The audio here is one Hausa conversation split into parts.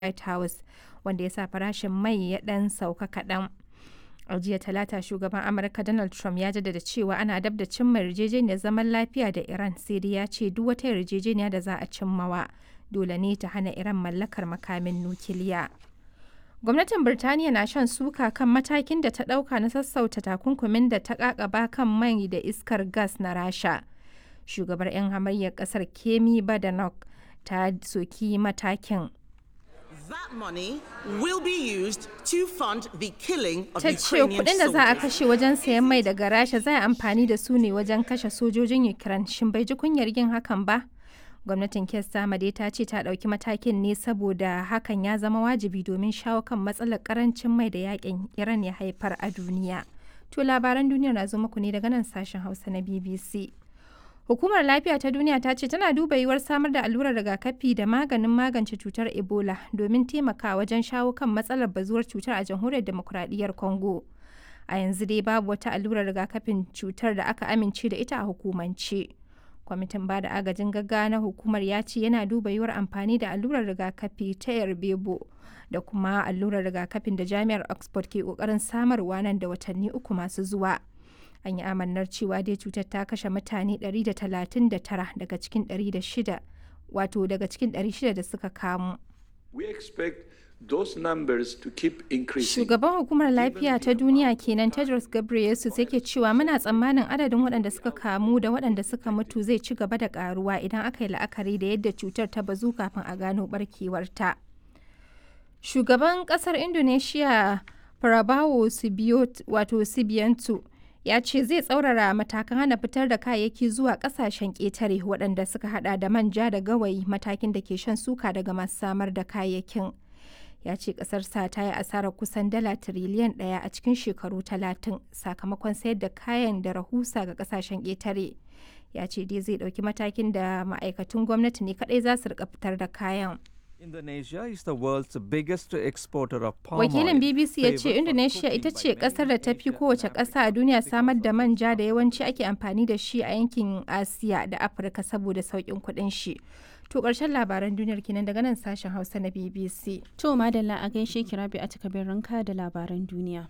White House, wanda ya sa farashin mai ya ɗan sauka kaɗan. A jiya Talata, shugaban Amurka Donald Trump ya jaddada cewa ana dab da cimma yarjejeniyar zaman lafiya da Iran, sai dai ya ce duk wata yarjejeniya da za a cimmawa dole ne ta hana Iran mallakar makamin nukiliya. Gwamnatin Birtaniya na shan suka kan matakin da ta ɗauka na sassauta takunkumin da ta ƙaƙaba kan mai da iskar gas na Rasha. Shugabar 'yan hamayyar ƙasar Kemi Badenoch ta soki matakin. That money will be used to fund the killing of Ta ce Ukrainian kuɗin da za a soldiers. kashe wajen sayan mai daga Rasha za a amfani da su ne wajen kashe sojojin Ukraine. Shin bai ji kunyar yin hakan ba? Gwamnatin Keir Starmer dai ta ce ta ɗauki matakin ne saboda hakan ya zama wajibi domin shawo kan matsalar karancin mai da yakin Iran ya haifar a duniya. To labaran duniya na zo muku ne daga nan sashen Hausa na BBC. Hukumar Lafiya ta Duniya ta ce tana duba yiwuwar samar da allurar rigakafi da maganin magance cutar Ebola domin taimakawa wajen shawo kan matsalar bazuwar cutar a jamhuriyar demokuraɗiyyar Congo. A yanzu dai babu wata allurar rigakafin cutar da aka amince da ita a hukumance. Kwamitin bada agajin gaggawa na hukumar ya ce yana duba yiwuwar amfani da allurar rigakafi ta Yarbebo da kuma allurar rigakafin da Jami'ar Oxford ke kokarin samarwa nan da watanni uku masu zuwa. An yi amannar cewa dai cutar ta kashe mutane 139 daga cikin 600 wato daga cikin 600 da suka kamu. We expect those numbers to keep increasing. Shugaban hukumar lafiya ta duniya kenan Tedros Ghebreyesus yake cewa muna tsammanin adadin waɗanda suka kamu da waɗanda suka mutu zai ci gaba da ƙaruwa idan aka yi la'akari da yadda cutar ta bazu kafin a gano barkewarta. Shugaban ƙasar Indonesia Prabowo Subiot wato Subianto ya ce zai tsaurara matakan hana fitar da kayayyaki zuwa ƙasashen ƙetare waɗanda suka hada da manja da gawayi matakin da ke shan suka daga masu samar da kayayyakin. ya ce ƙasarsa ta yi asarar kusan dala tiriliyan ɗaya a cikin shekaru talatin sakamakon sayar da kayan da rahusa ga ƙasashen ƙetare ya ce dai zai ɗauki matakin da ma'aikatun gwamnati ne kaɗai za su rika fitar da kayan Indonesia is the world's biggest exporter of palm wakilin oil, bbc ya ce favored for indonesia cooking ita by ce many ƙasar da ta fi Asian kowace Arab ƙasa a duniya countries samar because da of manja da yawanci ake amfani da shi a yankin asiya da afirka saboda sauƙin kuɗin shi to ƙarshen labaran duniyar kenan daga nan sashen hausa na bbc To madalla a gaishe ki rabi a takabin ranka da labaran duniya.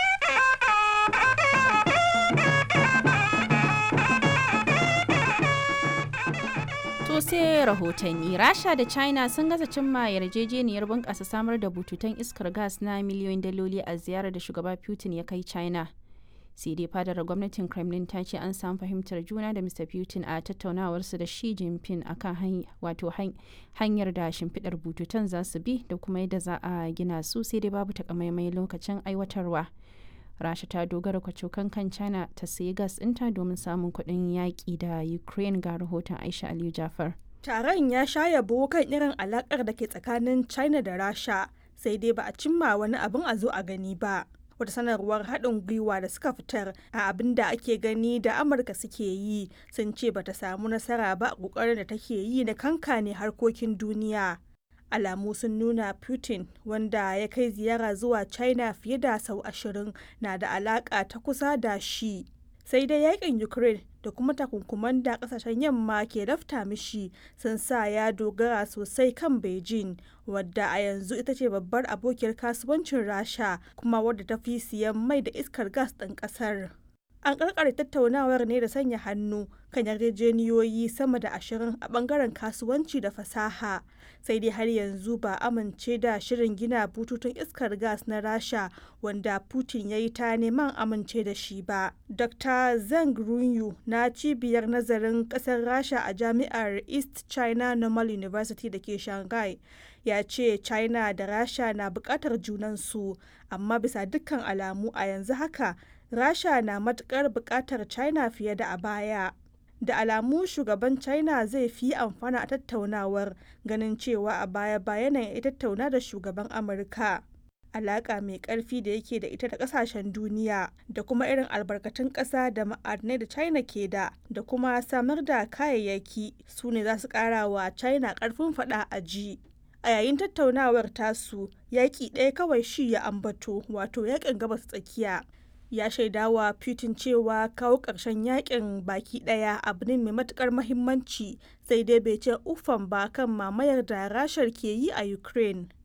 To sai rahotanni Rasha da China sun gaza cimma yarjejeniyar bunƙasa samar da bututun iskar gas na miliyoyin daloli a ziyarar da shugaba Putin ya kai China. sai dai fadar gwamnatin kremlin ta ce an samu fahimtar juna da mr putin a tattaunawarsu da shi jinping akan hany- wato han- hanyar da shimfiɗar bututun za su bi da kuma yadda za a gina su sai dai babu takamaimai lokacin aiwatarwa rasha ta dogara kwacokan kan china ta sayi gas ɗinta domin samun kuɗin yaƙi da ukraine ga rahoton aisha aliyu jafar Taron ya sha yabo kan irin alakar da ke tsakanin China da Rasha, sai dai ba a cimma wani abin a zo a gani ba. Wata sanarwar haɗin gwiwa da suka fitar a abin da ake gani da Amurka suke yi sun ce bata samu nasara ba a ƙoƙarin da take yi na kankane harkokin duniya. Alamu sun nuna Putin wanda ya kai ziyara zuwa China fiye da sau ashirin na da alaƙa ta kusa da shi. sai dai yakin ukraine da kuma takunkuman da kasashen yamma ke lafta mishi sun sa ya dogara sosai kan beijing wadda a yanzu ita ce babbar abokiyar kasuwancin rasha kuma wadda ta fi siyan mai da iskar gas ɗin ƙasar an karkare tattaunawar ne da sanya hannu kan yarjejeniyoyi sama da ashirin a bangaren kasuwanci da fasaha sai dai har yanzu ba amince da shirin gina bututun iskar gas na rasha wanda putin ya yi ta neman amince da shi ba dr zeng runyu na cibiyar nazarin kasar rasha a jami'ar east china normal university da ke shanghai ya ce china da rasha na bukatar junansu amma bisa dukkan alamu a yanzu haka rasha na matukar bukatar china fiye da a baya da alamu shugaban china zai fi amfana a tattaunawar ganin cewa a baya bayan ya tattauna da shugaban amurka alaka mai karfi da yake da ita da kasashen duniya da kuma irin albarkatun ƙasa da ma'adinai da china ke da da kuma samar da kayayyaki su ne za su ƙara wa china ƙarfin faɗa a ji a yayin tattaunawar tasu yaƙi ɗaya kawai shi ya ambato wato yaƙin gabas tsakiya ya shaidawa Putin cewa kawo ƙarshen yakin baki ɗaya abu ne mai matukar mahimmanci sai dai bai ce ufan ba kan mamayar da rashar ke yi a Ukraine.